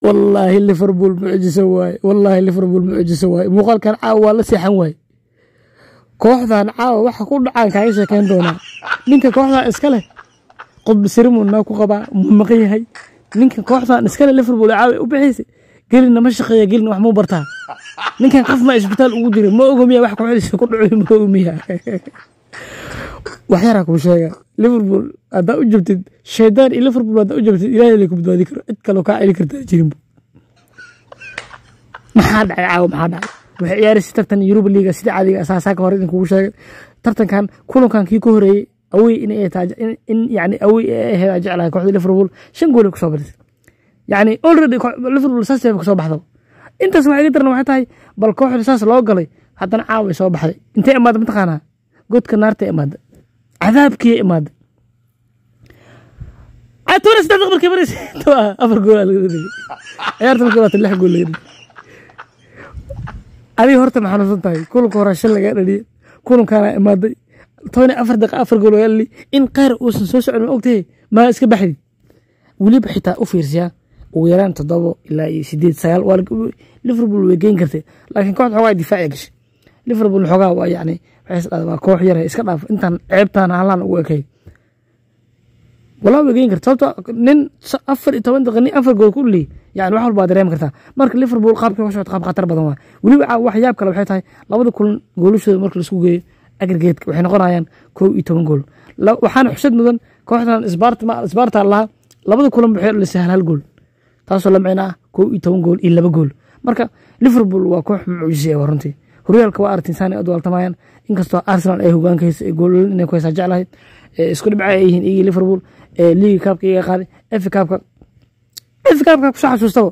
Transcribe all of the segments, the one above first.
wallaahi liverpool mucjiso waaye wallaahi liverpool mucjiso waaye muuqaalkan caawa waa la seexan waaye kooxdan caawa waxa ku dhacaan kaaga sheekeyn doonaa ninka kooxdan iska leh qudbi sirimunaa ku qabaa muu maqan yahay ninka kooxdan iska leh liverpool caawa u bixaysay gelina ma shaqeeya gelina wax muu bartaa ninkan qof ma isbitaal ugu jira ma ogo miya wax kooxdiisa ku dhaco ma ogo miya waxyaraa kuu sheega liverpool haddaa u jabtid shaydaan iyo liverpool haddaa u jabtid ilaahay lay ku badbaadi karo cid kaloo kaa celi kartaa jirinbu maxaa dhacay caawa maxaa dhacay waxay ciyaaraysa tartan yuruba liiga sida caadiga asaasaaka hore idinkugu sheegay tartankan kulankan kii ka horeeyey awey in ay tahay in yani awey ay ahayd aan jeclahay kooxda liverpool shan gool ay kusoo badisay yani already liverpool saas bay kusoo baxda intaas waxay ga daran waxay tahay bal kooxda saas loo galay haddana caawa ay soo baxday intay imaada mataqaanaa godka naarta imaada cadaabkii imaada toban saddex daqiiq markay maraysa afar gool aa laga dhigay ciyaarta markay waata lix gool laga dhigay adiga horta ma xanuunsan tahay kulanka hore shan lagaa dhaliyay kulankaana imaaday toban iyo afar daqiiq afar gool lagaa dhaliyay in qeyr uusan soo socon ma ogtahay maa iska baxdi weliba xitaa u fiirsiyaa ugu yaraan toddobo ilaa iyo sideed sagaal waa liverpool way geyn kartay laakiin kooxda xoogaa difaaciya gashay liverpool xoogaa waa yacni waxay is dhahdaa waa koox yar iska dhaaf intaan ceebtaan halaan ugu ekay walaa way geyn karta sababto nin afar iyo toban daqiiq nin afar gool ku dhaliy yani wax walba waa dareemi kartaa marka liverpool qaabkii ka socota qaab khatar badan waa weliba wax yaab kale waxay tahay labada kulan goolashooda marka laisku geeyo agrigeedka waxay noqonayaan kow iyo toban gool waxaana xusad mudan kooxdan sbarta lahaa labada kulan waxay dhalisay hal hal gool taasoo la micno ah kow iyo toban gool iyo laba gool marka liverpool waa koox mucjise waa runtii horyaalka waa aragtiin saanay ad waltamayaan inkastoo arsenal ay hogaanka haysa goololin inay ku haysaa jeclahay isku dhibca ay yihiin iyagii liverpool liigi kaabka iyaga qaaday efi kaabka efi kaabka kusoo xasuustaba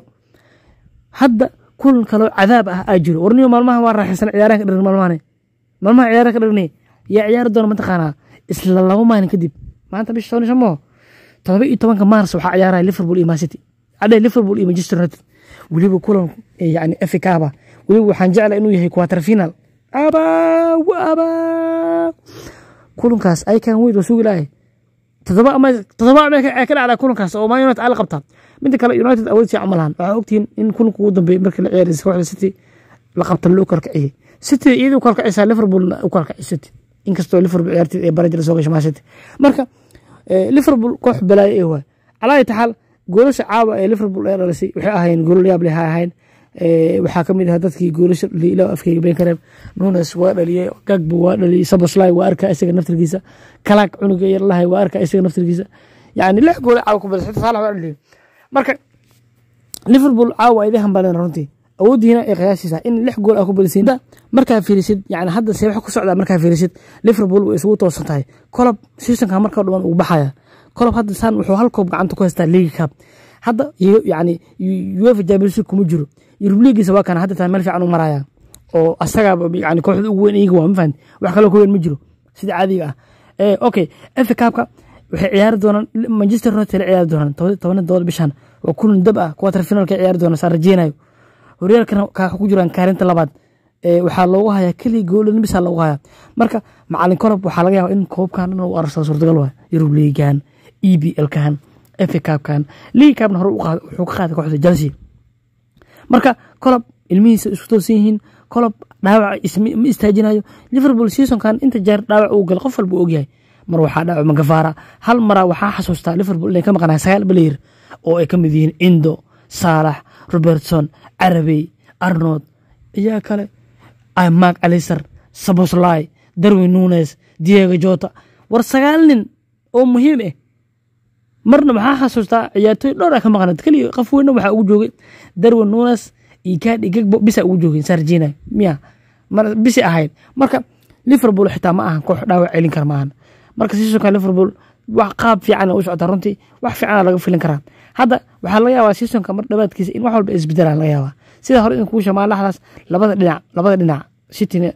hadda kulan kaloo cadaab ah aa jiro warniyo maalmaha waa raaxaysan ciyaarahan ka dhirin maalmahane maalmaha ciyaarahan ka dhirinay yaa ciyaari doona mataqaanaa isla laba maalin kadib maanta bisha toban shan moo todoba iyo tobanka maars waxaa ciyaaraya liverpool iyo mancity adhe liverpool iyo manchester united weliba kulan yani efi kaaba weliba waxaan jeclaa inuu yahay quarter final abaa abaa kulankaas aykan weyd waa sugi lahay todoba ama todoba ama ka dhacdaa kulankaas oo man united ala qabtaa midda kale united awood sii camalahan waxaa ogtihiin in kulanka ugu dambeeyay markii la ciyaaraysa kooxda city la qabta loo kalkaciyey city iyadii u kalkacaysaa liverpoolna u kalkacay city inkastoo liverpool ciyaarteed ee barajala soo gashay man city marka liverpool koox balaayo ee waay calaa taxaal goolasha caawa ee liverpool ee dhalisay waxay ahayn goolal yaab leh ha ahayn waxaa kamid ah dadkii goolasha ila afkeyga been kareeb nunes waa dhaliyey gagbo waa dhaliyey saboslay waa arkaa isaga naftirkiisa kalaag cunuga yarlahay waa arkaa isaga naftirkiisa yani lix gool caawa ku badasay saalax waa dhaliyey marka liverpool caawa idin hambaleen runtii awoodiina ay qiyaasiisa in lix gool aa ku badisiin markaa fiirisid yani hadda see wax ku socdaa markaa fiirisid liverpool way isugu toosan tahay kolob seasonka markaa dhuman uu baxaya kolob hadda saan wuxuu hal koob gacanta ku haystaa league cup hadda yani uefa champions league kuma jiro yurub liigiisa waa kana hadda taa meel fiican u maraya oo asagaaba yani kooxda ugu weyn iyaga waa ma fahanti wax kaloo ka weyn ma jiro sida caadiga ah okay efa kaabka waxay ciyaari doonaan manchester united la ciyaari doonaan toban dodoba bishan waa kulan dab ah quarter finalka ciyaari doonaan saan rajeynayo horyaalkana kaa ku jiraan kaarinta labaad waxaa loogu hayaa keliya goolan bisaa loogu hayaa marka macalin korob waxaa laga yaaba in koobkan dhan uu arsado suurtagal waa yurub liigan e b l kan efa kaabkan liigi kaabna hore wuxuu ka qaaday kooxda chelsea marka kolob ilmihiisa isku toosan yihiin kolob dhaawac ma istaajinayo liverpool seasonkan inta jeer dhaawac uu gal qof walba ogyahay mar waxaa dhaawac magafaara hal maraa waxaa xasuustaa liverpool inay ka maqanahay sagaal baleyer oo ay ka mid yihiin indo saalax robertson carabey arnold iyaa kale mark aliser saboslai darwin nunes diego jota war sagaal nin oo muhiim ah marna waxaa xasuustaa ciyaartooy dhowr a ka maqnayd keliya qof weyna waxaa ugu joogay darwin nunes iyo kaadhi gegbo bisa ugu joogeen sarjina miya bisi ahayd marka liverpool xitaa ma ahan koox dhaawac celin kara maahan marka seasonka liverpool wax qaab fiican u socota runtii wax fiicana laga filin karaa hadda waxaa laga yaabaa seasonka mar dhabaadkiisa in wax walba isbedelaan laga yaabaa sida hore in kuu shamaa laxdaas labada dhinac labada dhinac cityna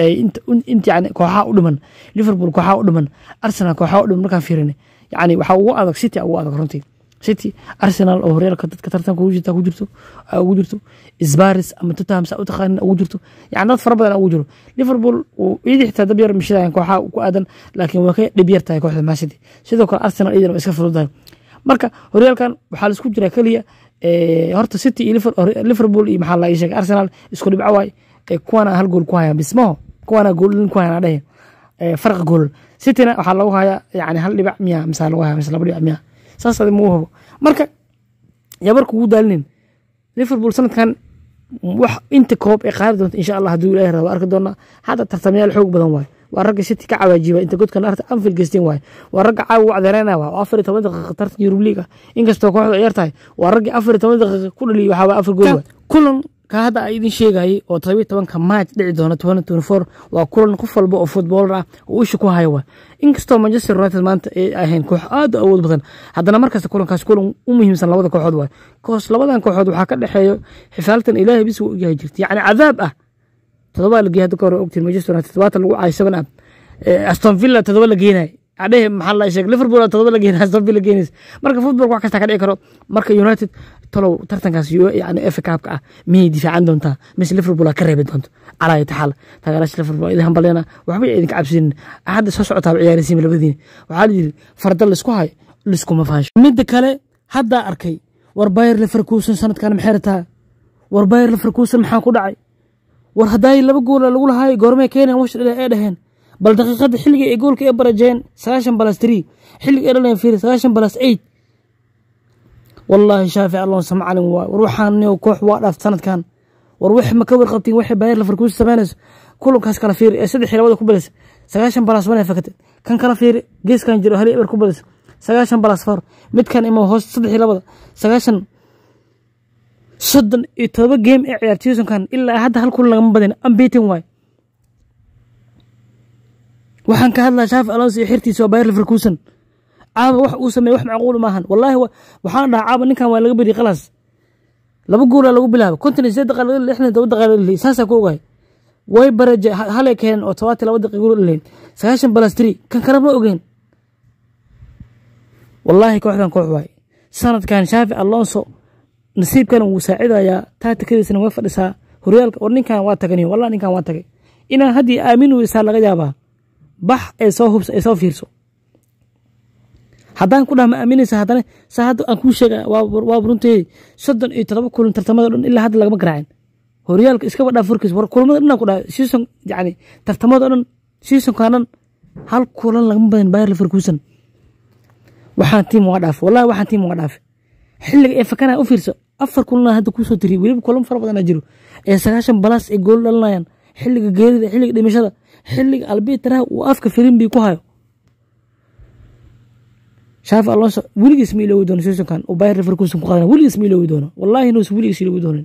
inta yani kooxaha u dhiman liverpool kooxaha u dhiman arsenal kooxaha u dhiman markaan fiirina yani waxaa ugu adag city ugu adag runtii city arsenal oo horyaalka dadka tartanka ugu jirta ku jirto ugu jirto sbaris ama tottenham saa u taqaanin ugu jirto yani dad fara badan ugu jiro liverpool iyadii xitaa dab yar mishidayan kooxaha ku aadan laakiin waa ka dhib yar tahay kooxda man city sidoo kale arsenal iyadana waa iska fududahay marka horyaalkan waxaa laisku jiraa keliya horta city iyo liverpool iyo maxaa la ii sheegay arsenal isku dhibco waay kuwana hal gool ku hayaan bismaho kuwana gool ku hayaan adhehe farqa gool cityna waxaa lagu hayaa yani hal dhibac miya mise lagu haya mise laba dhibac miya saas adi mau habo marka yabar kugu daalinin liverpool sanadkan wax inta koob ee qaadi doonta insha allah hadduu ilahi rabo arki doonaa hadda tartamayaal xoog badan waay waa ragga city ka cawaajiba inta godkan arta anfield geysteen waay waa ragga caawa u cdeereynaya waa afar iyo toban daqiiqa tartan yurub league ah inkastoo kooxdu ciyaar tahay waa raggii afar iyo toban daqiiqa ku dhaliya waxaa waa afar gool waay kulan ka hadda a idin sheegayay oo todobiyo tobanka maaj dhici doona waa kulan qof walba oo futboolar ah oo isha ku haya waay inkastoo manchester united maanta ay ahayn koox aad u awood badan haddana markasta kulankaas kulan u muhiimsan labada kooxood waay koos labadan kooxood waxaa ka dhexeeyo xifaaltan ilaahay bis uu ogyahay jirta yacni cadaab ah todobaa la geeyay hadda ka hore ogtiin manchester united todobaatan lagu caay seven up aston villa todoba la geenay adhehe maxaa la sheegay liverpool todoba la geenay aston villa geenays marka football wax kasta ka dhici karo marka united talow tartankaas yani FA Cup-ka ah miyay difaacan doontaa mise liverpool ka reebi doonto calaa taxaal taageeraasha liverpool idin hambalena waxba idinka cabsinin hadda soo socotaa ciyaarisiin labadiina waxaa la yidhi farda laisku hayo liskuma faasho midda kale haddaa arkay war bayer leverkusen sanadkan maxay rataa war bayer leverkusen maxaa ku dhacay war haddaay laba goola lagu lahaay goormee keenan wash dhale ee dhaheen bal daqiiqada xilliga ee goolka ee barajeen sagaashan balas three xilliga ee dhaleen fiiri sagaashan balas eight wallaahi shaafic alonso macalin waay war waxaan koox waa dhaaf sanadkan war wax ma ka warqabtiin waxay bayer leverkusen samaynayso kulankaas kala fiiri ee saddex iyo labada ku balaysa sagaashan balas wana fakate kan kala fiiri geeskan jiro hali eber ku balaysa sagaashan balas far midkan ima hoos saddex iyo labada sagaashan soddon iyo todoba game ee ciyaar seasonkan ilaa hadda hal kulan lagama badin ambetin waay waxaan ka hadlaa shaafi alonso iyo xirtiisa waa bayer leverkusen caaba wax uu sameeye wax macquul maahan wallaahi waxaan dhahaa caaba ninkan waa laga beriye khalaas laba goolaa lagu bilaaba konton iyo sideed daqiiqo lixdan toban daqiiqo dhaliy saasaa ku ogahay way baraje halay keeneen oo tobaatan laba daqiiqo gool dhaliyen sagaashan balas tiri kan kale ma ogeen wallaahi kooxdan koox waay sanadkan shaafi alonso nasiibkan wuu saacidayaa taatikadiisana way fadhisaa horyaalka war ninkan waa taganiyo wallah ninkan waa tagay inaan haddii aamin weysaa laga yaabaa bax ee soo hubsa ee soo fiirso haddaan ku dhaha ma aaminaysa haddana saa hadda aan kuu sheega waa runteedi soddon iyo todoba kulan tartamada dhan ilaa hadda lagama garaacin horyaalka iskaba dhaaf warkiis war kulamada dhan ku dhaha season yani tartamada dhan seasonkan dhan hal kulan lagama badin bayer leverkusen waxaan tiim waa dhaafe wallahi waxaan tiim waa dhaafe xilliga ee fakana u fiirso afar kulan hadda kuusoo tiriy weliba kulan fara badan jiro ee sagaashan balaas ay gool dhalinayaan xilliga geerida xilliga dhimashada xilliga albitraha uu afka firimbi ku hayo shaafi alonso weligiis ma iloowi doono seasonkan uu bayer leverkusen ku qaadana weligiis ma iloowi doono wallahi inuusan weligiis iloowi doonin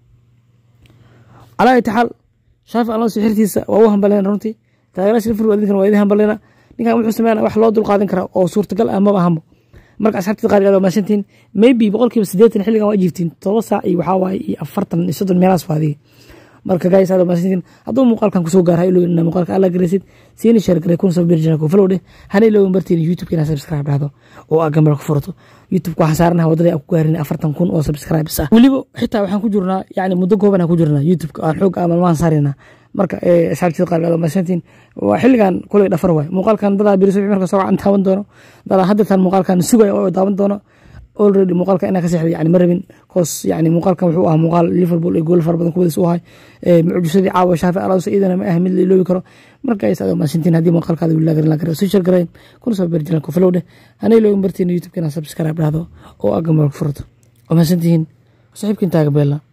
calaa itaxaal shaafi alonso xirtiisa waa u hambaleen runtii taageeraasha liverpool idinkan waa idin hambalena ninkan wuxuu sameynaya wax loo dulqaadan karaa oo suurtagal ah maba ahanba marka asxaabtii qaar aad maasantiin maybe boqolkiiba siddeetan xilligan waa jiiftiin todoba saac iyo waxaa waaye iyo afartan iyo soddon meelaas faadiga marka gays aad maasantiin hadduu muuqaalkan kusoo gaara ilowin inaa muuqaalka alla garaysid siina sheer garay kun soo birjana ku follow dheh hana ilowin bartiin youtube inaa subscribe dhahdo oo aa gambar ku furato youtube waxaan saaranaha wadada aan ku gaarin afartan kun oo subscribes ah weliba xitaa waxaan ku jirnaa yani muddo kooban aan ku jirnaa youtube aan xoog ah malmaan saaraynaa marka asxaabtida qaar aad maasantiin waa xilligan kulay dhafar waay muuqaalkan dadaa biri subax marka soo aan taaban doono dadaa haddatan muuqaalkan sugaya oo daawan doono already muuqaalka inaa ka seexday yani ma rabin koos yani muuqaalkan wuxuu ahaa muuqaal liverpool iyo gool fara badan kuwadiis u ahay mucjisadii caawa shaafi alonso iyadana ma ah mid la iloobi karo marka ay saado maasintiin haddii muuqaalkaada wili lagarin lagarin soo share garayn kuna soo beeri jiran kofalow dheh hana iloogin bartiin youtube-kana subscribe dhahdo oo agamarka furato oo maasantihiin saaxiibkiin taaga beella